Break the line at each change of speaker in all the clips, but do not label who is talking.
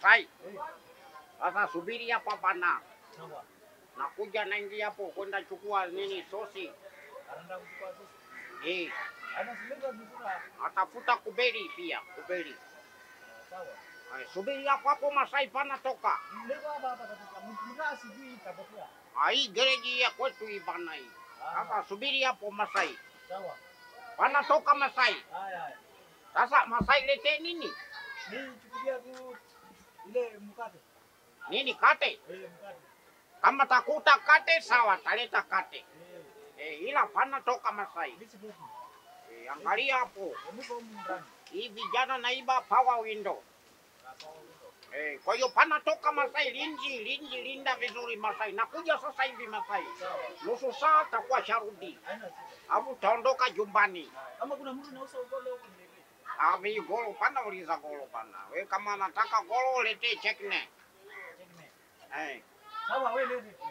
Masai. Sasa subiri hapa pana.
Sawa.
Nakuja naingia hapo kwenda chukua nini sosi.
Anaenda kuchukua sisi.
Eh,
Ana silenga mzura.
atafuta kuberi pia, kuberi.
Sawa.
Ay, subiri hapo hapo Masai pana toka.
Mlego hapa hapa katika mtaa sijui itapotea.
Ah, Hii gereji ya kwetu hii bana hii. Sasa subiri hapo Masai.
Sawa.
Pana toka Masai.
Haya haya.
Sasa Masai lete nini?
Mimi chukulia tu ile mkate.
Nini kate?
Eh, mkate.
Kama takuta kate sawa, taleta kate.
Eh,
Eh, ila pana toka Masai.
mimi sifuki.
Eh, angalia hapo.
Niko humu ndani.
Hii vijana naiba power window.
Sawa.
Eh, kwa hiyo pana toka Masai, linji linji, linda vizuri Masai. Nakuja sasa hivi Masai,
Sawa.
nusu saa takuwa sharudi,
Haina shida.
alafu taondoka jumbani.
Kama kuna mtu anauza ugolo huko niletee.
Ami golo pana, uliza golo pana. We kama nataka golo letee chekne.
Check me.
Eh,
Sawa wewe lete tu.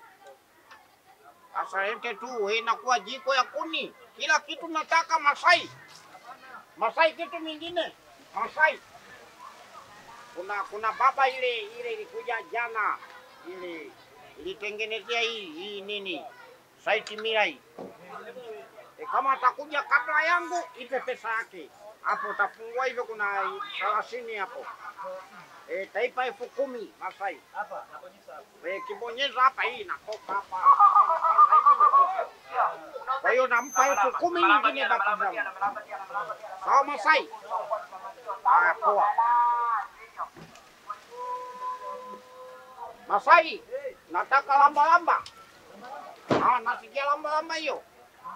sasa lete tu, we inakuwa jiko ya kuni, kila kitu nataka Masai. Masai kitu mingine Masai. Kuna kuna baba ile ile ilikuja jana ile ilitengenezea hii hii nini site mira hii e, kama atakuja kabla yangu ipe pesa yake hapo, utafungua hivyo, kuna thelathini hapo e, taipa elfu kumi Masai
Hapa nakonyesha hapa.
e, kibonyeza hapa, hii inatoka hapa Kama pesa hivi inatoka. Kwa hiyo nampa elfu kumi nyingine baki zangu. Sawa Masai? Haya, poa. Masai, nataka lamba lamba. Ah, nasikia lamba lamba hiyo.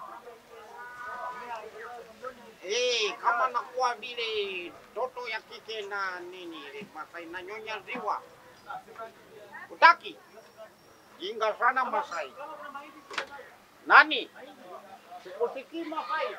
Eh, kama nakuwa vile toto ya kike na nini ile Masai nanyonya ziwa. Utaki? Jinga sana Masai. Nani? Sikusikii Masai.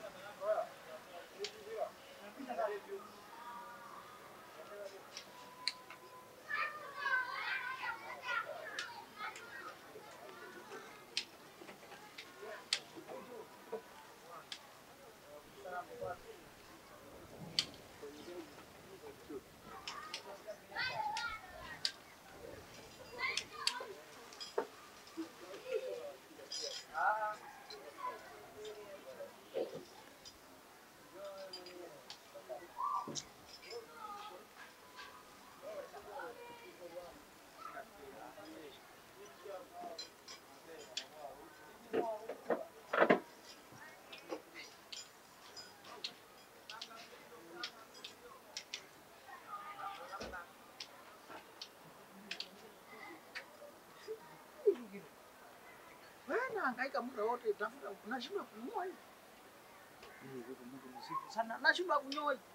Wewe nahangaika muda wote tafuta unashindwa kunyoa hii. Mimi yuko Mungu msifu sana. Nashindwa kunyoa hii.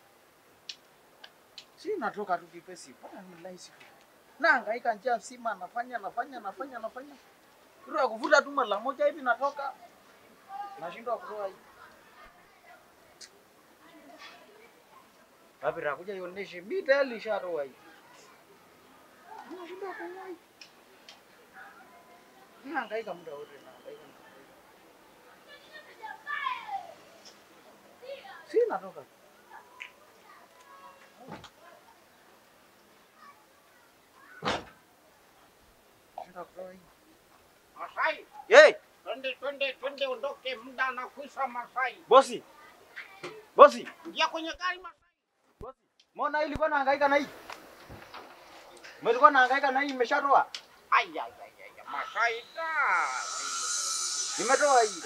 Si natoka tu kipesi. Bana nimelai siku. Nahangaika njia nzima nafanya nafanya nafanya nafanya. Kiro ya kuvuta tu mara moja hivi natoka. Nashindwa kutoa hii. Wapi rakuja ioneshe mimi tayari nishatoa hii. Nashindwa kunyoa hii. Nahangaika muda wote nahangaika. Si natoka. Nashindwa kutoa hii.
Masai,
Hey,
twende twende twende, ondoke, muda na kuisha Masai.
bosi. Bosi.
Ingia kwenye gari Masai.
Bosi. Mbona hii ilikuwa nahangaika na hii? Mlikuwa nahangaika na hii imeshatoa?
Ai ai ai ai, Masai da.
Nimetoa hii.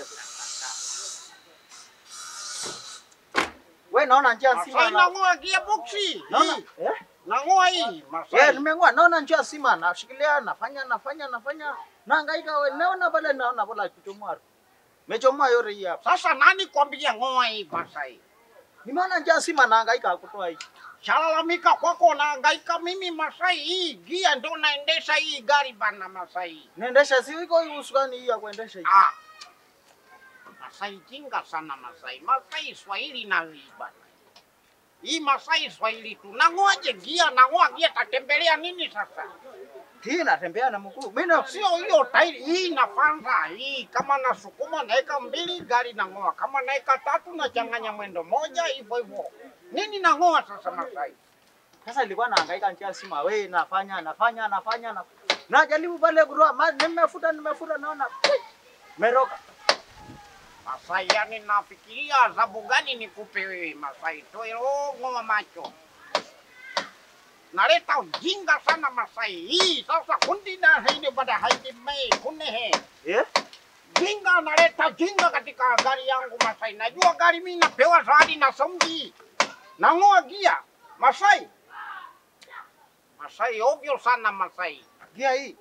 Wewe naona njia nzima
Masai
na
nang'oa gearbox.
naona
Hii,
eh?
Nang'oa hii
Yeah,
Masai.
nimeng'oa naona njia nzima nashikilia nafanya nafanya nafanya nahangaika wewe naona pale naona pale kuchomoa. Mechomoa yote hii hapa.
Sasa nani kwambia ng'oa hii Masai?
Nimeona njia nzima nahangaika kutoa hii.
Shalalamika kwako nahangaika mimi Masai, hii gia ndo naendesha hii gari bana Masai.
Naendesha si iko hii usukani hii ya kuendesha hii.
Ah. Masai jinga sana Masai. Masai Swahili na hii bana. Hii Masai Swahili tu. Nang'oaje gia? Nang'oa gia tatembelea nini sasa?
Hii natembea na mguu. Mimi na
Sio hiyo tairi hii inafanza hii, kama nasukuma naeka mbili gari nang'oa, kama naeka tatu nachanganya mwendo moja, hivyo hivyo. Nini nang'oa sasa Masai?
Sasa nilikuwa nahangaika njia sima, we nafanya nafanya nafanya na najaribu pale kutoa maji, nimefuta nimefuta, naona meroka.
Masai, yani nafikiria adhabu gani nikupe wewe Masai, toe ng'oa macho. Naleta ujinga sana Masai. Hii sasa kundi na hili bada haidi mei kune he.
Eh?
Jinga naleta jinga katika gari yangu Masai. Najua gari mimi napewa zawadi na somji. Nang'oa gia Masai. Masai ovyo sana Masai.
Gia hii.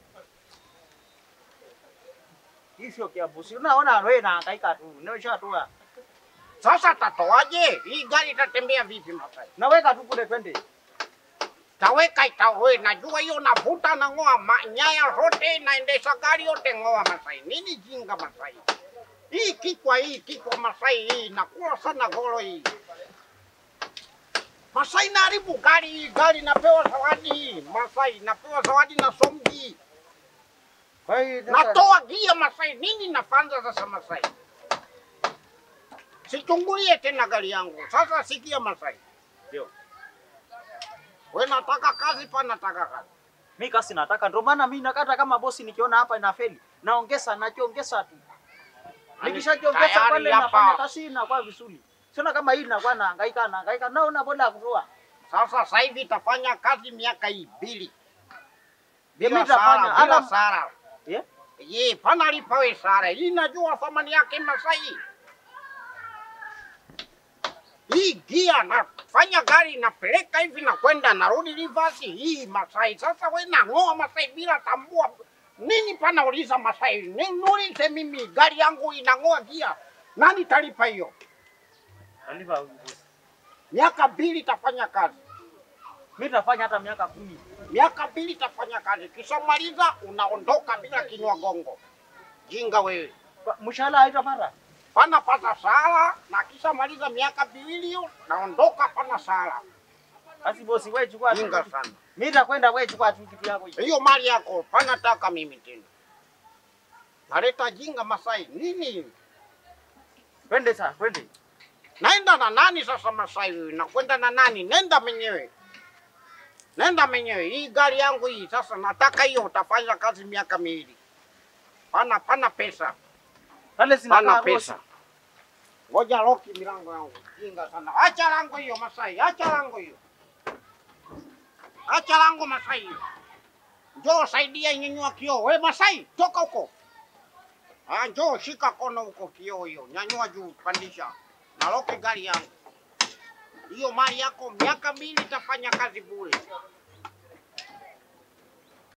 Hii sio kiabusi. Unaona wewe nahangaika tu. Nimeshatua.
Sasa tatoaje? Hii gari itatembea vipi Masai?
Naweka tu kule twende.
Taweka itawe, najua hiyo navuta na ng'oa ma- nyaya zote, naendesha gari yote ng'oa Masai. Nini jinga Masai? Hii kikwa hii kikwa Masai hii nakula sana golo hii. Masai naharibu gari hii, gari napewa zawadi hii. Masai napewa zawadi na somji.
Kwa hiyo sasa-
Natoa gia Masai, nini nafanya sasa Masai? Sichungulie tena gari yangu. Sasa sikia Masai.
Ndio.
We nataka kazi pa nataka kazi.
Mimi kasi nataka ndio maana mimi nakata kama bosi nikiona hapa inafeli. Naongeza nakiongeza tu. Nikishakiongeza
Tayari
pale
hapa.
nafanya kazi inakuwa vizuri. Siona kama hii inakuwa nahangaika nahangaika naona boda ya kutoa.
Sasa sasa hivi itafanya kazi miaka hii mbili
Mimi
bila
nitafanya,
sara, bila
hata-
sara.
Eh?
Ye, pana lipa we sara. Hii najua thamani yake Masai. Hii gia nafanya gari napeleka hivi na kwenda narudi reverse hii Masai. Sasa we nang'oa Masai bila tambua nini pana uliza Masai. Ni- Niulize mimi gari yangu inang'oa gia. Nani talipa hiyo?
Aliva huyu bosi.
Miaka mbili itafanya kazi.
Mimi nitafanya hata miaka kumi.
miaka mbili itafanya kazi, kisha maliza unaondoka bila kinywa gongo. Jinga wewe,
Kwa- Mshahara haitapata.
pana pata sala na kisha maliza miaka miwili hiyo naondoka, pana sala.
Basi bosi wewe chukua tu.
Jinga sana
Mimi nitakwenda wewe chukua tu kitu yako hiyo.
hiyo mali yako, pana taka mimi tena. Naleta jinga Masai nini?
Twende sasa, twende.
Naenda na nani sasa Masai wewe? Nakwenda na nani? Nenda mwenyewe, nenda mwenyewe. Hii gari yangu hii sasa, nataka hiyo, utafanya kazi miaka miwili. Pana pana pesa
Pale sina
Pana
bosi.
pesa. Ngoja loki milango yangu. Jinga sana. Acha lango hiyo Masai, acha lango hiyo. Acha lango Masai. Njoo saidia nyanyua kioo. We Masai, toka huko. Ah, njoo shika kono huko kioo hiyo. Nyanyua juu, pandisha. Na loki gari yangu. Hiyo mali yako miaka mbili itafanya kazi bure.